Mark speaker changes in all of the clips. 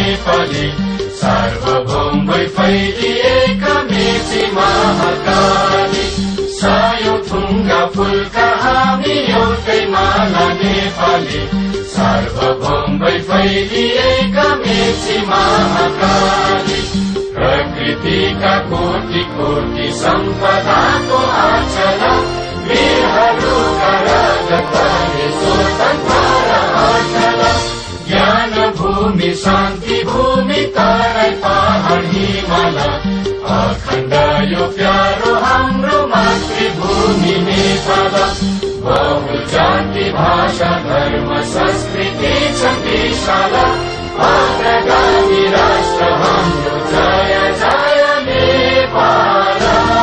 Speaker 1: नेपाली सार्वभौम भई फैलिएका मेची महाकाली सायो थुङ्गा फुलका हामी एउटै माला नेपाली सार्वभौम भई फैलिएका मेची महाकाली प्रकृतिका कोटि कोटि सम्पदाको आचला वीरहरूका राजताले स्वतन्त्र र अचल ज्ञान भूमि शान्ति भूमि तराई पहाड हिमाल अखण्ड यो प्यारो हाम्रो मातृभूमि नेपाल बहु जाति भाषा धर्म संस्कृति छ विशाल अग्रगामी राष्ट्र हाम्रो जय जय नेपाल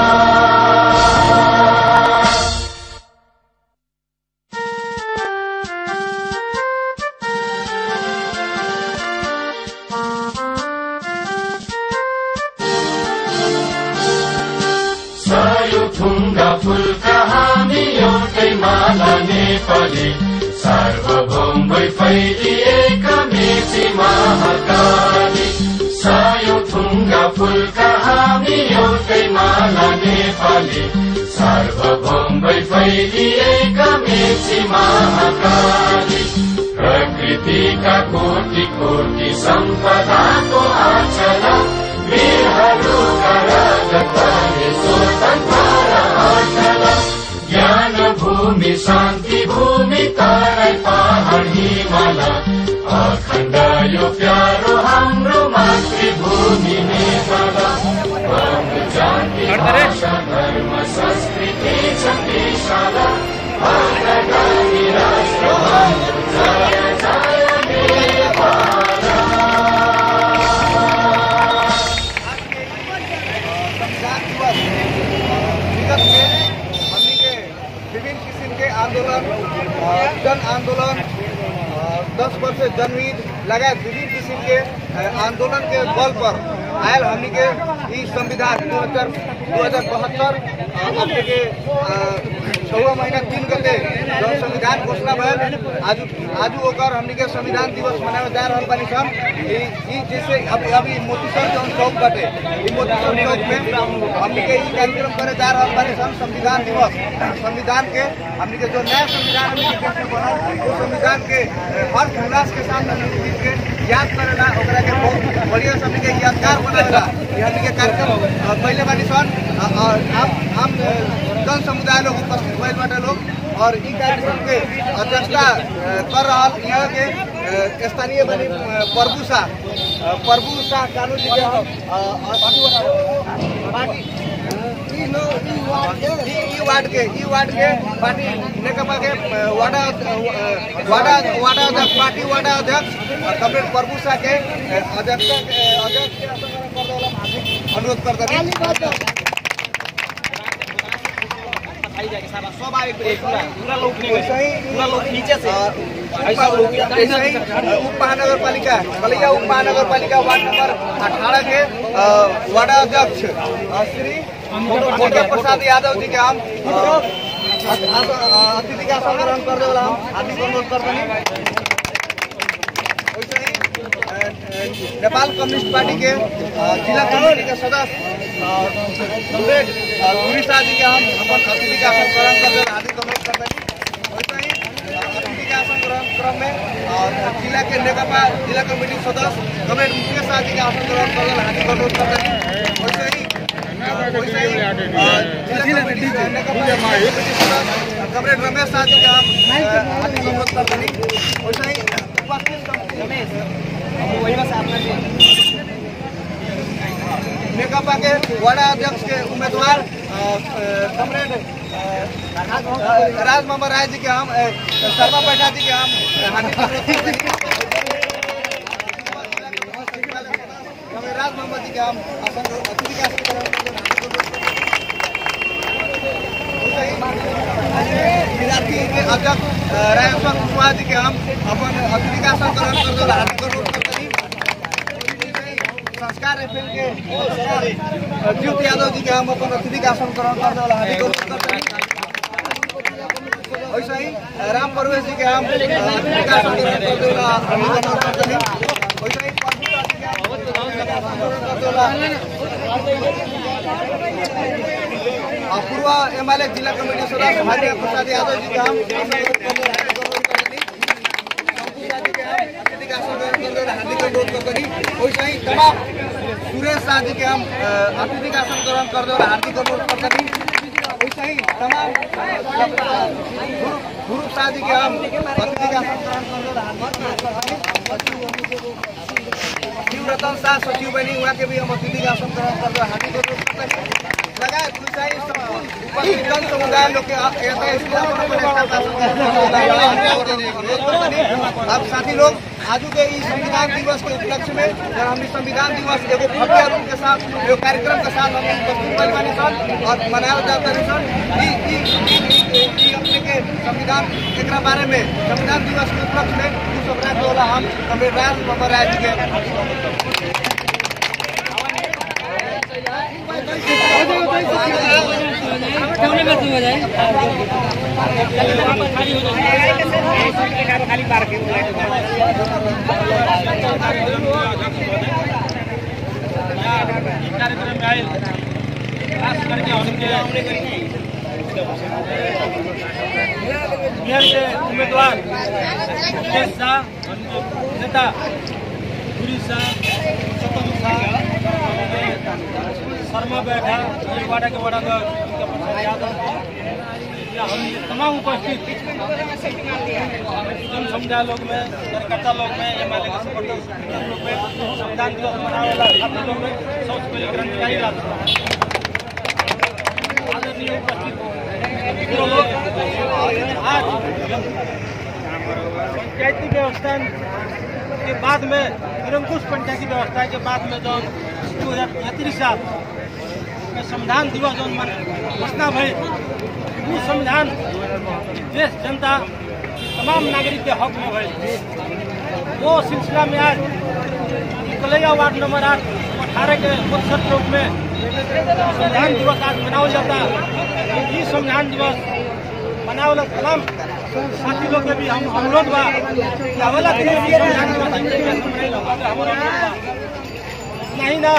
Speaker 1: सायो थुङ्गा फुलका हामी एउटै माला नेपाली सार्वभौम भई फैलिएका मेची महाकाली सायो थुङ्गा फुलका हामी एउटै माला नेपाली सार्वभौम भई फैलिएका मेची महाकाली प्रकृतिका कोटि कोटि सम्पदाको आचला वीरहरूका राजताले स्वतन्त्र र अचल ज्ञान भूमि शान्ति भूमि तराई पहाड हिमाल अखण्ड यो प्यारो हाम्रो मातृभूमि नेपाल बहु जाति भाषा धर्म संस्कृति छ विशाल अग्रगामी राष्ट्र हाम्रो जय जय नेपाल
Speaker 2: संविधान दिवस विगत में हमनी के विभिन्न किस्म के आंदोलन अ, जन आंदोलन अ, दस वर्ष जनहित लगायत विभिन्न किस्म के अ, आंदोलन के बल पर आयल हमनी के ई संविधान दू हजार दू हजार बहत्तर अपने के छवा महीना तीन गते जब संविधान घोषणा भयल आज आज ओकर हमनी के संविधान दिवस मनावे जा रहल बानी सन ई ई जैसे अभी अभी मोतीसर जौन चौक बाटे ई मोतीसर चौक में हमनी के ई कार्यक्रम करे जा रहल बानी सन संविधान दिवस संविधान के हमनी के जो नया संविधान हमनी के देश में बनल वो संविधान के हर उल्लास के साथ हमनी के चीज के याद करेला ओकरा के बहुत बढ़िया से हमनी के यादगार बनावेला ये हमनी के कार्यक्रम अ, पहले बानी सन अ, अ, आम आम अ, जन समुदाय लोग उपस्थित भइल बाटे लोग और ई कार्यक्रम के अध्यक्षता अ, कर रहल यहाँ के अ, स्थानीय बनी अ, प्रभु शाह अ, प्रभु शाह कानू जी के हम अ, अ, पार्टी ई नो- ई वार्ड के ई- ई वार्ड के ई वार्ड के पार्टी नेकपा के अ, वार्डा अ, वार्डा वार्डा अध्यक्ष पार्टी वार्डा अध्यक्ष अ, कमरेड प्रभु शाह के अ, अध्यक्षता के अध्यक्ष के असंगठन कर देवला हम हार्दिक अनुरोध करते सब आए पूरा लोग पूरा लोग नीचे से उप महानगर पालिका बलिया उप महानगर पालिका वार्ड नंबर अठारह के अ, वार्ड अध्यक्ष अ, श्री मोटर प्रसाद यादव जी के हम अ, अ- अ- अतिथि का संग्रहण कर देवला हम हार्दिक अनुरोध करते हैं वैसे ही अ, अ, नेपाल कम्युनिस्ट पार्टी के अ, जिला कमेटी के सदस्य अ, कमरेड अ, गुरी शाह जी के हम अपन अतिथि का संग्रहण कर देवला हार्दिक अनुरोध करते हैं वैसे ही अ, अतिथि का संग्रहण क्रम में अ, जिला के नेकपा जिला कमेटी सदस्य कमरेड मुकेश शाह जी का संग्रहण कर देवला हार्दिक अनुरोध करते हैं वैसे ही वैसे ही अ, जिला कमेटी से नेकपा जिला कमेटी सदस्य कमरेड रमेश शाह जी के हम अ, हार्दिक अनुरोध करते हैं वैसे ही उपस्थित रमेश नेकपा के वार्ड अध्यक्ष के उम्मीदवार अ, अ, कमरेड अ, राज मोहम्मद राय जी के हम अ, शर्मा पैठा जी के हम हार्दिक अनुरोध करते हैं। कमरेड राज मोहम्मद जी के हम आसन अतिथि का आसन ग्रहण करते हैं। विद्यार्थी के अध्यक्ष अ, राजेश्वर कुशवाहा जी के हम अपन अतिथि का आसन ग्रहण करते हैं। हार्दिक अनुरोध करते हैं संस्कार एफएम के पत्रकार ज्योति यादव जी के हम अपन अतिथि का आसन ग्रहण करने वाला हार्दिक अनुरोध करते हैं वैसे ही राम परवेश जी के हम अतिथि का आसन ग्रहण करने वाला हार्दिक अनुरोध करते हैं वैसे ही प्रभु दास जी के आंदोलन करते होला और पूर्व एमएलए जिला कमेटी सदस्य भाग्य प्रसाद यादव जी के हम हार्दिक अनुरोध गर्दछौँ वैसे ही तमाम सुरेश शाह जी के हम अ, अतिथि का आसन ग्रहण कर दो हार्दिक अनुरोध गर्दछौँ वैसे ही तमाम गुरु शाह जी के हम अतिथि का आसन ग्रहण कर दो हार्दिक शिव रतन शाह सचिव बनी उहाँ के भी हम अतिथि का आसन ग्रहण कर दो हार्दिक अनुरोध गर्दछौँ लगायत विषय उपस्थित जन समुदाय लोग के यता अब साथी लोग आज के इस संविधान दिवस के उपलक्ष्य में जब हम इस संविधान दिवस एगो भव्य रूप के साथ एगो कार्यक्रम के साथ हम उपस्थित भइल बानी सन और मनावल जाता रही सन ई ई ई ई- ई अपने के संविधान एकरा बारे में संविधान दिवस के उपलक्ष्य में दू सौ रात होला हम संविधान नंबर राय जी के
Speaker 3: कार्यक्रम में आयल खास करके हमके बिहार के उम्मीदवार मुकेश शाह हमके नेता पुरी शाह सतम शाह हमके शर्मा बैठा ये वाड़ा के वाड़ा का उनका प्रसाद यादव या हम ये तमाम उपस्थित जन समुदाय लोग में कार्यकर्ता लोग में एम एल ए के सपोर्टर लोग में संविधान दिवस मनावे वाला छात्र लोग में सबसे पहले क्रांतिकारी राष्ट्र आदरणीय उपस्थित मित्रों लोग आज पंचायती व्यवस्था के बाद में निरंकुश पंचायती व्यवस्था के बाद में जो दो हजार तैंतीस साल में संविधान दिवस जो मन घोषणा भई वो संविधान देश जनता तमाम नागरिक के हक में भई वो सिलसिला में आज कलैया वार्ड नंबर आठ अठारह के उत्सव चौक में संविधान दिवस आज मनावल जाता ये संविधान दिवस मनावल तमाम साथी लोग के भी हम अनुरोध बा कि अगला दिन भी संविधान दिवस हमके भी मनाई लो। हमारा अनुरोध बा। नहीं ना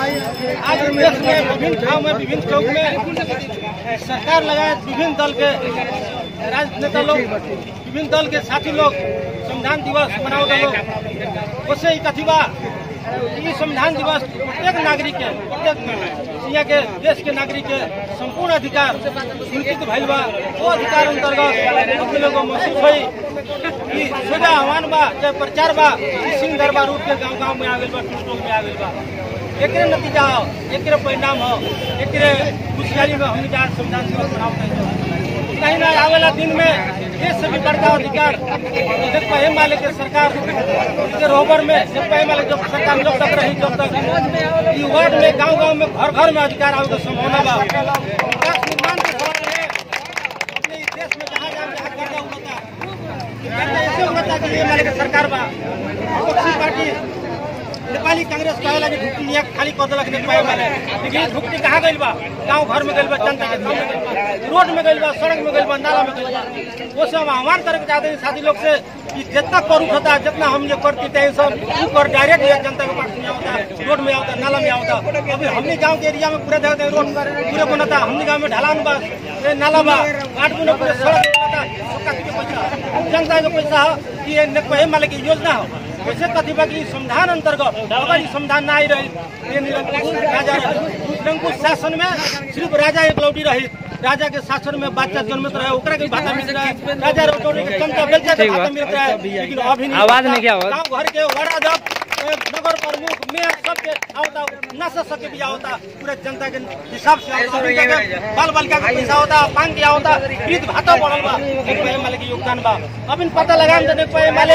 Speaker 3: आज देश में विभिन्न ठाव में विभिन्न चौक में सरकार लगाए विभिन्न दल के राजनेता लोग विभिन्न दल के साथी लोग संविधान दिवस मनाओ लोग उससे ही कथी बा ये संविधान दिवस प्रत्येक नागरिक के प्रत्येक यहाँ के देश के नागरिक के संपूर्ण अधिकार सुनिश्चित भइल बा वो अधिकार अंतर्गत अपने लोगों को महसूस हुई कि सोजा आह्वान बा चाहे प्रचार बा कि सिंह दरबार रूप के गांव गांव में आ गइल बा टोल टोल में आ गइल बा एकरे नतीजा हो एकरे परिणाम हो एकरे खुशहाली में हम आज संविधान दिवस मनाओ कहीं ना आवेला दिन में देश से भी बड़का अधिकार जब पहले माले के सरकार के रोबर में जब पहले माले जब सरकार जब तक रही जब तक ई वार्ड में गांव गांव में घर घर में अधिकार आवे के संभावना बा विकास निर्माण के सवाल है अपने इस देश में जहाँ जहाँ जहाँ कर्जा उठता कर्जा ऐसे उठता कि ये माले के सरकार बा विपक्षी पार्टी नेपाली कांग्रेस कहे लगे ढुकटी लिया खाली कर देलक नेपाली वाले लेकिन ये ढुकटी कहाँ गइल बा गांव घर में गइल बा जनता के गाँव में गइल बा रोड में गइल बा सड़क में गइल बा नाला में गइल बा वो सब हम आह्वान करे के चाहते हैं साथी लोग से कि जितना कर उठता जितना हम ये करते थे सब वो कर डायरेक्ट ये जनता के पास में आवता रोड में आवता नाला में आवता अभी हमने गाँव के एरिया में पूरा देखते हैं रोड पूरे बनता हमने गाँव में ढलान बा ये नाला बा आठ गुना पूरे सड़क बनता सबका के पैसा जनता के पैसा हो कि ये नेपाली माले की योजना हो वैसे कथी बा कि संविधान अंतर्गत अगर ई संविधान ना आई रही ये निरंकुश राजा निरंकुश शासन में सिर्फ राजा एक लौटी रही राजा के शासन में बच्चा जन्मत रहे ओकरा के भाता मिल रहा है राजा रोटोरी के जनता बेलचा के भाता मिल रहा है लेकिन अभी नहीं
Speaker 4: आवाज नहीं क्या आवाज?
Speaker 3: गांव घर के वार्ड अध्यक्ष ए, नगर प्रमुख मेयर सबके आवता न से सके भी आवता पूरे जनता के हिसाब से आवता अभी तक बाल बालिका का पैसा होता पान के आवता वृद्ध भाता बढ़ल बा एक पे माले के योगदान बा अब इन पता लगाम देने पे माले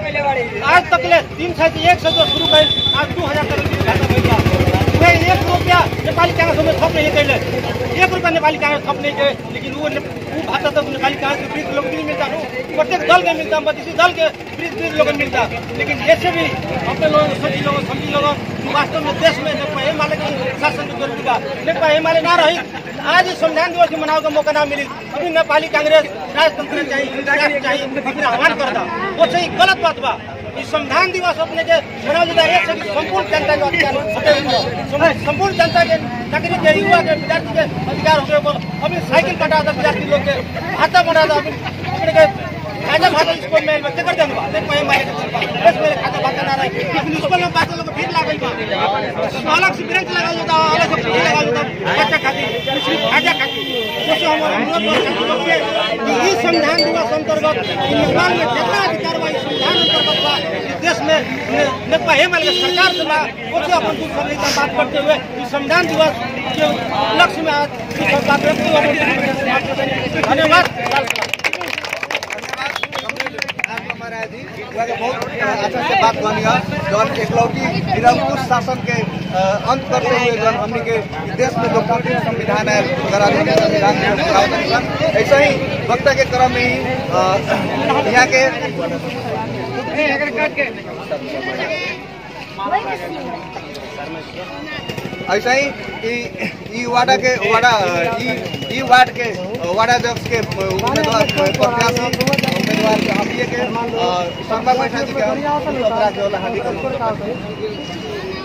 Speaker 3: आज तक ले तीन सौ से एक सौ जो शुरू कइल आज दो हजार तक वृद्ध भाता भइल बा पूरे एक रुपया नेपाली कांग्रेस में थप नहीं कैले एक रुपया नेपाली कांग्रेस थप नहीं गए लेकिन वो ने- वो भाता तो नेपाली कांग्रेस के वृद्ध लोग के नहीं मिलता प्रत्येक दल के मिलता बत्तीस दल के वृद्ध वृद्ध लोग के मिलता लेकिन ऐसे भी अपने लोगों को सभी लोगों समझी लोगों कि वास्तव में देश में नेपाल हिमालय के शासन की जरूरत बा नेपाल हिमालय ना रही आज इस संविधान दिवस के मनाओ का मौका ना मिली अभी नेपाली कांग्रेस राजतंत्र चाहिए राष्ट्र चाहिए अपने आह्वान करता वो सही गलत बात बा ई संविधान दिवस अपने के मनावल जाता है एक से संपूर्ण जनता के अधिकार होते हुए संपूर्ण जनता के नागरिक के युवा के विद्यार्थी के अधिकार होते हुए अभी साइकिल कटा था विद्यार्थी लोग के हाथा बना था अभी अपने के खाजा भाता स्कूल में बच्चे कर देंगे बात कोई मारे बस मेरे खाता भाता ना रहे लेकिन स्कूल में बच्चा लोग भीड़ लागल बा तो अलग से ब्रेक लगा होता अलग से भीड़ लगा होता बच्चा खाती सिर्फ खाजा खाती सोचो हम अनुरोध करते हैं कि इस संविधान दिवस अंतर्गत निर्माण में जितना अधिकार बा इस संविधान अंतर्गत बा इस देश में नेपा हेमल के सरकार से बा उसे अपन दुख समझ बात करते हुए इस संविधान दिवस के लक्ष्य में आज इस बात व्यक्त हुआ धन्यवाद
Speaker 2: महाराज जी वहाँ के बहुत अच्छा से बात बनी है जौन एकलौटी निरंकुश शासन के अ, अंत करते हुए जौन हमनी के देश में लोकतांत्रिक संविधान है गणराज्य संविधान है, बनावल गइल बा। ऐसे ही वक्ता के क्रम में ही अ, यहाँ के ऐसा ही ई ई वार्डा के वार्डा ई ई वार्ड के वार्ड अध्यक्ष के उम्मीदवार प्रत्याशी उम्मीदवार के हम ये के अ, शर्मा बैठा जी के हम सत्रह के वाला हाथी कर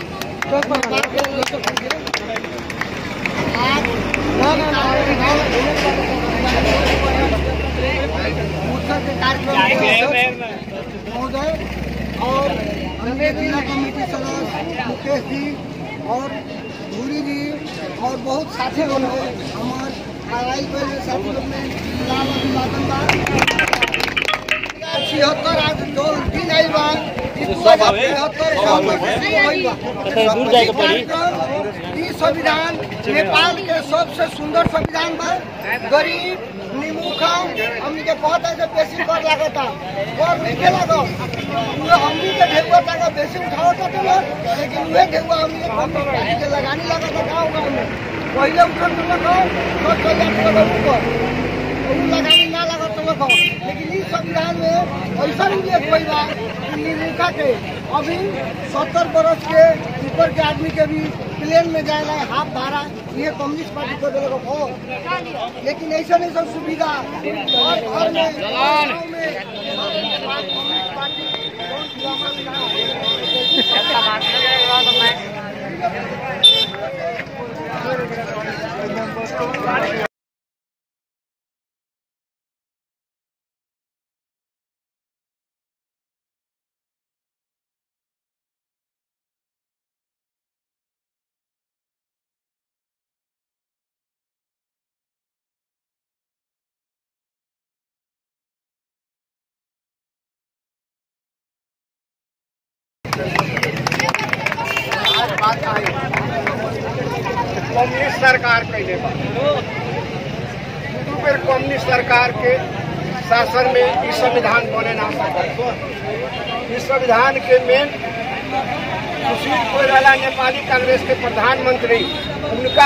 Speaker 4: महोदय और अन्य जिला कमेटी सदस्य मुकेश जी और धूरी जी और बहुत साथी लोग हैं हमार लड़ाई के साथी लोग में लाभ अभिवादन बा छिहत्तर आज जो दिन आई बा छिहत्तर दूर जाके पड़ी ई संविधान नेपाल के सबसे सुंदर संविधान बा गरीब निमुखा हमनी के बहुत ऐसे बेसी कर लागता और नीचे लागो उहे हमनी के ढेकुआ टाका बेसी उठावत चलो लेकिन उहे ढेकुआ हमनी के कम के लगानी लागता गाँव गाँव में पहिले उठल तो लगो तो चल जात लगो ऊपर उ लगानी ना लागत तो लगो लेकिन इस संविधान में ऐसा उल्लेख कोई बा कि निमुखा के अभी सत्तर बरस के ऊपर के आदमी के भी प्लेन में जाएगा हाफ भाड़ा ये कम्युनिस्ट पार्टी को देगा हो लेकिन ऐसा नहीं सब सुविधा हर घर में गाँव में कम्युनिस्ट पार्टी बहुत ड्रामा में रहा।
Speaker 5: कम्युनिस्ट सरकार कैले बा दू बेर कम्युनिस्ट सरकार के शासन में ई संविधान बने ना सकल इस संविधान के मेन सुशील कोइराला नेपाली कांग्रेस के प्रधानमंत्री उनका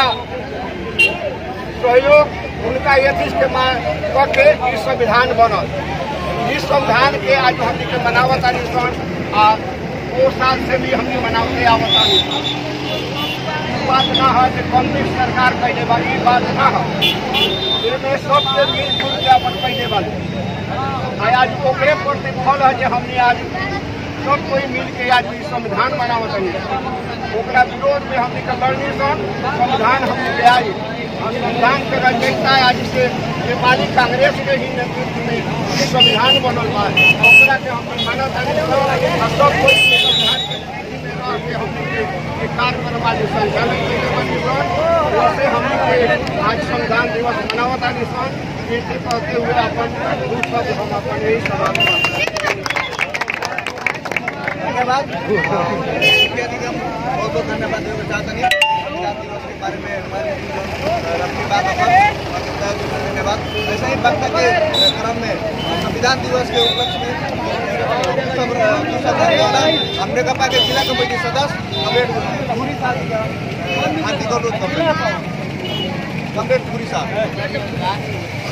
Speaker 5: सहयोग उनका यथी के मांग क के ई संविधान बनल इस संविधान के आज हमनी के मनावत आनी सन आ वो साल से भी हमनी मनावते आवत आनी सन बात ना है कि कम्युनिस्ट सरकार कैले वाली ई बात ना है इसमें सबके मिलजुल के अपन कैले वाली आ आज ओकरे प्रतिफल है कि हमने आज सब कोई मिल के आज ई संविधान बनावत है ओकरा विरोध में हमने के लड़नी सन संविधान हमने के आई और संविधान के रचयिता आज से नेपाली कांग्रेस के ही नेतृत्व में ई संविधान बनल बा ओकरा के हमने मानत है और सब कोई ई संविधान के नीति में रह के हमने के ये कार्य करवाली संचालन कैले बनी सन वैसे हमने के आज संविधान दिवस मनावत आनी सन ये कहते हुए अपन दू शब्द हम अपन यही समाप्त
Speaker 2: धन्यवाद मुखिया जी का बहुत बहुत धन्यवाद देना चाहते हैं संविधान दिवस के बारे में हमारे रखी बात अपन धन्यवाद ऐसे ही वक्ता के क्रम में संविधान दिवस के उपलक्ष्य में सब सब वाला हमने कपा के जिला कमेटी सदस्य कमरेड पूरी साहब हाथी को रोज कमरेड पूरी साहब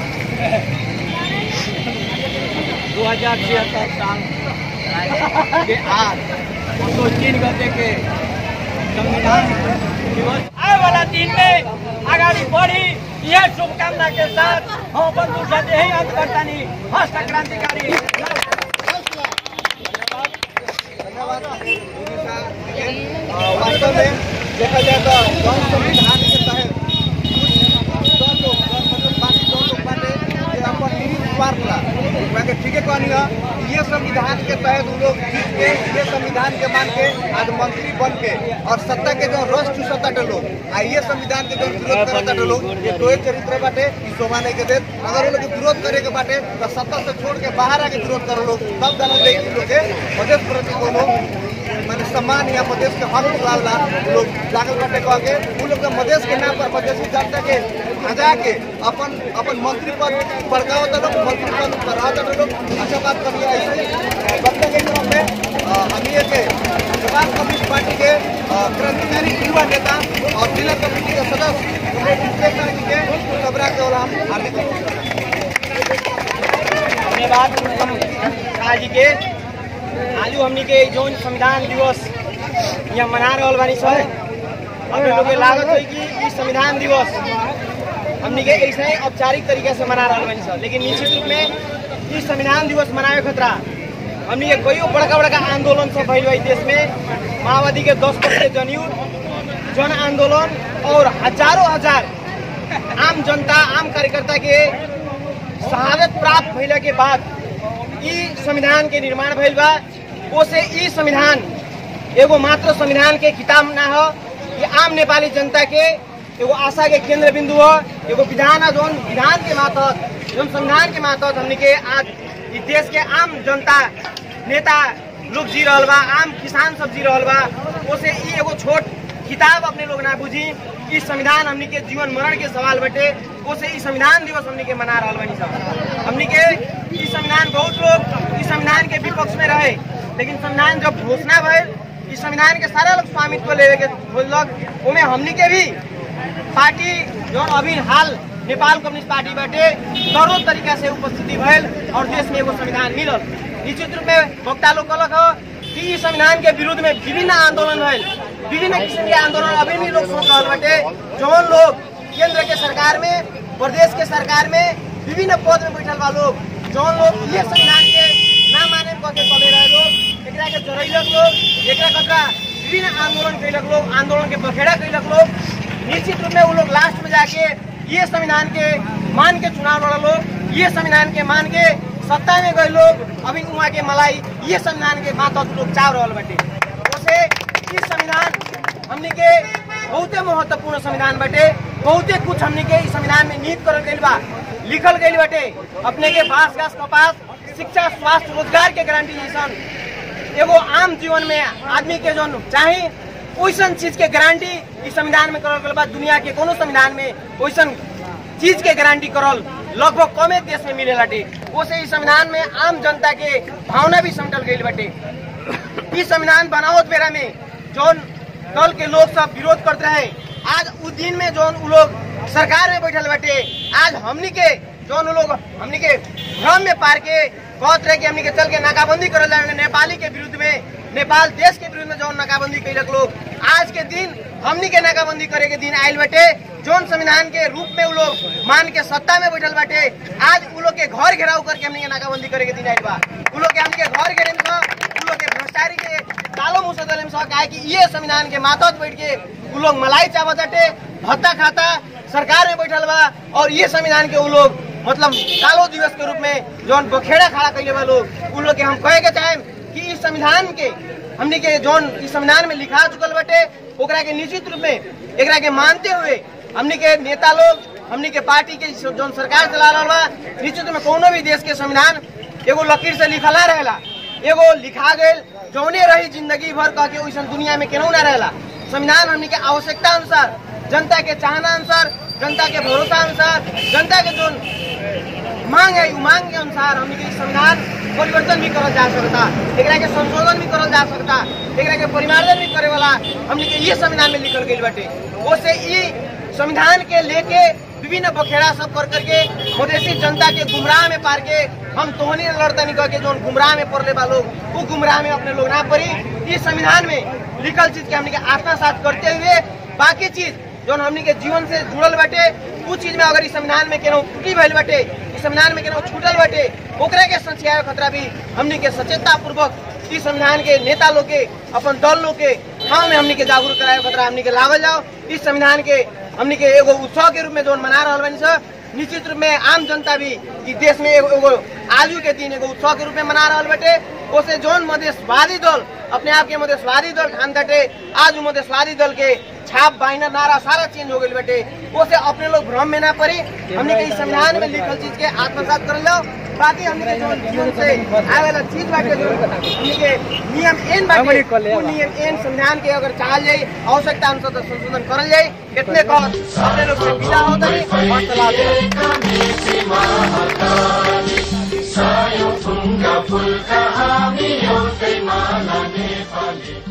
Speaker 4: दो हजार छिहत्तर साल के आज दो तीन गते के संविधान दिवस
Speaker 6: आए वाला दिन में अगाडि बढी यह शुभकामना के साथ हम अपन दूसरा यही अंत करता नहीं हस्त क्रांतिकारी
Speaker 2: धन्यवाद मोदी साहब के। अ, वास्तव में देखा जाए तो जौन संविधान के तहत कुछ जौन लोग जौन मतलब बाकी जौन लोग बाटे जे अपन निहित स्वार्थ ला वहाँ के ठीके कहनी है कि ये संविधान के तहत वो लोग जीत के ये संविधान के मान के आज मंत्री बन के और सत्ता के जो रस चूसता टे लोग आ ये संविधान के जो विरोध करता टे लोग ये टोए चरित्र बाटे ई शोभा नहीं के देत अगर वो लोग के विरोध करे के बाटे तो सत्ता से छोड़ के बाहर आके विरोध करो लोग तब जाना दे कि लोग के मधेश प्रति कोनो माने सम्मान या मधेश के हक लाल ला लोग जागल बाटे कह के वो लोग के मधेश के नाम पर मधेसी जनता के हजा के अपन अपन मंत्री पद बड़काओ तो लोग मंत्री पद पर रहा तो लोग अच्छा बात करिए ऐसे वक्त के क्रम में अ, हम ये के समाज कम्युनिस्ट पार्टी के अ, क्रांतिकारी युवा नेता और जिला कमेटी के सदस्य विश्लेषण जी के सबरा के ओला हम हार्दिक अभिनंदन
Speaker 6: धन्यवाद उत्तम शाह जी के आज हमनी के जौन संविधान दिवस यहाँ मना रहल बानी सर हमें लोग के लागत हुई कि ई संविधान दिवस हमनी के ऐसे ही औपचारिक तरीके से मना रहल बानी सर लेकिन निश्चित रूप में ई संविधान दिवस मनावे खतरा हमनी के कईयो बड़का बड़का आंदोलन सब भइल बा ई देश में माओवादी के दस परसेंट जनयुद्ध जन आंदोलन और हजारों हजार आम जनता आम कार्यकर्ता के शहादत प्राप्त भइला के बाद ई संविधान के निर्माण भइल बा ओसे ई संविधान एगो मात्र संविधान के किताब ना हो ये आम नेपाली जनता के एगो आशा के केंद्र बिंदु हो एगो विधान है जौन विधान के मातहत जौन संविधान के मातहत हमनी के आज ई देश के आम जनता नेता लोग जी रहल बा आम किसान सब जी रहल बा ओसे ई एगो छोट किताब अपने लोग ना बुझी ई संविधान हमनी के जीवन मरण के सवाल बटे ओसे ई संविधान दिवस हमनी के मना रहल बानी सब हमनी के ई संविधान बहुत लोग ई संविधान के विपक्ष में रहे लेकिन संविधान जब घोषणा भइल ई संविधान के सारा लोग स्वामित्व लेवे के खोजलक ओमे हमनी के भी पार्टी जौन अभी हाल नेपाल कम्युनिस्ट पार्टी बाटे करोड़ तरीका से उपस्थिति भइल और देश में एगो संविधान मिलल निश्चित रूप में वक्ता लोग कहलक ह कि ई संविधान के विरुद्ध में विभिन्न आंदोलन भइल विभिन्न किसिम के आंदोलन अभी भी लोग सोच रहल बाटे जौन लोग केंद्र के सरकार में प्रदेश के सरकार में विभिन्न पद में बैठल बा लोग जौन लोग ये संविधान के ना माने कह के चले रहे लोग एकरा के जरैलक लोग एकरा कतरा विभिन्न आंदोलन कैलक लोग आंदोलन के बखेड़ा कैलक लोग निश्चित रूप में वो लोग लास्ट में जाके ये संविधान के मान के चुनाव लड़ा लोग ये संविधान के मान के सत्ता में गए लोग अभी वहाँ के मलाई ये संविधान के मातहत लोग चाव रहल बाटे उसे ई संविधान हमने के बहुते महत्वपूर्ण संविधान बाटे बहुते कुछ हमने के इस संविधान में निहित करल गइल बा लिखल गइल बाटे अपने के बास गास कपास शिक्षा स्वास्थ्य रोजगार के गारंटी जैसन एगो आम जीवन में आदमी के जो चाहे वैसन चीज के गारंटी इस संविधान में करल गइल बा दुनिया के कोनो संविधान में वैसन चीज के गारंटी करल लगभग कमे देश में मिले बाटे ओसे इस संविधान में आम जनता के भावना भी समटल गइल बाटे इस संविधान बनावत बेरा में जौन दल के लोग सब विरोध करते रहे आज उ दिन में जौन उ लोग सरकार में बैठल बाटे आज हमनी के जौन उ लोग हमनी के भ्रम में पार के कहत रहे कि हमनी के चल के नाकाबंदी करल जाए नेपाली के विरुद्ध में नेपाल देश के विरुद्ध में जौन नाकाबंदी कैलक लोग आज के दिन हमनी के नाकाबंदी करे के दिन आयल बाटे जौन संविधान के रूप में उ लोग मान के सत्ता में बैठल बाटे आज उ लोग के घर घेराव करके हमनी के नाकाबंदी करे के दिन आयल बा उ लोग के हमनी के घर घेरे में उ लोग के भ्रष्टाचारी के कालो मुंह से दले में सह काहे कि ये संविधान के मातहत बैठ के उ लोग मलाई चावत बाटे भत्ता खाता सरकार में बैठल बा और ये संविधान के उ लोग मतलब कालो दिवस के रूप में जौन बखेड़ा खड़ा कैले बा लोग उ लोग के हम कहे के चाहे कि इस संविधान के हमनी के जौन इस संविधान में लिखा चुकल बाटे ओकरा के निश्चित रूप में एकरा के मानते हुए हमनी के नेता लोग हमनी के पार्टी के जौन सरकार चला रहा बा निश्चित में कोनो भी देश के संविधान एगो लकीर से लिखला रहेला एगो लिखा गए जौने रही जिंदगी भर कह के वैसन दुनिया में केनहू ना रहेला संविधान हमनी के आवश्यकता अनुसार जनता के चाहना अनुसार जनता के भरोसा अनुसार जनता के जो मांग है उ मांग के अनुसार हमनी के इ संविधान परिवर्तन भी करल जा सकता एकरा के संशोधन भी करल जा सकता एकरा के परिमार्जन भी करे वाला हमनी के ये संविधान में लिखल गइल बाटे ओसे ई संविधान के लेके विभिन्न बखेड़ा सब कर करके मधेसी जनता के गुमराह में पार के हम तोहनी लड़ता निकल के जो गुमराह में पड़ले बा लोग वो गुमराह में अपने लोग ना पड़ी इस संविधान में लिखल चीज के हमनी के आत्मा साथ करते हुए बाकी चीज जो हमनी के जीवन से जुड़ल बाटे उ चीज में अगर इस संविधान में केनो त्रुटि भइल बाटे इस संविधान में केनो छूटल बाटे ओकरा के संशय खतरा भी हमनी के सचेतता पूर्वक इस संविधान के नेता लोग के अपन दल लोग के ठाव में हमनी के जागरूक कराए खतरा हमनी के लागल जाओ इस संविधान के हमनी के एगो उत्सव के रूप में जो मना रहल बानी सर निश्चित रूप में आम जनता भी इस देश में एगो एगो आलू के दिन एगो उत्सव के रूप में मना रहल बटे ओसे जोन मधेशवादी दल अपने आप के मधेशवादी दल ठान दटे आज उ मधेशवादी दल के छाप बाइनर नारा सारा चेंज हो गई बटे ओसे अपने लोग भ्रम में ना पड़ी हमने के इस संविधान में लिखल चीज के आत्मसात कर लो बाकी हमने के जोन जीवन से आए वाला चीज बाटे जो हमने के नियम एन बाटे वो नियम एन संविधान के अगर चाहल जाए आवश्यकता अनुसार तो संशोधन करल जाए इतने कह अपने लोग से विदा होता है और सलाह
Speaker 1: सायो फुङ्गा फुल्का हामी एउटै माला नेपाली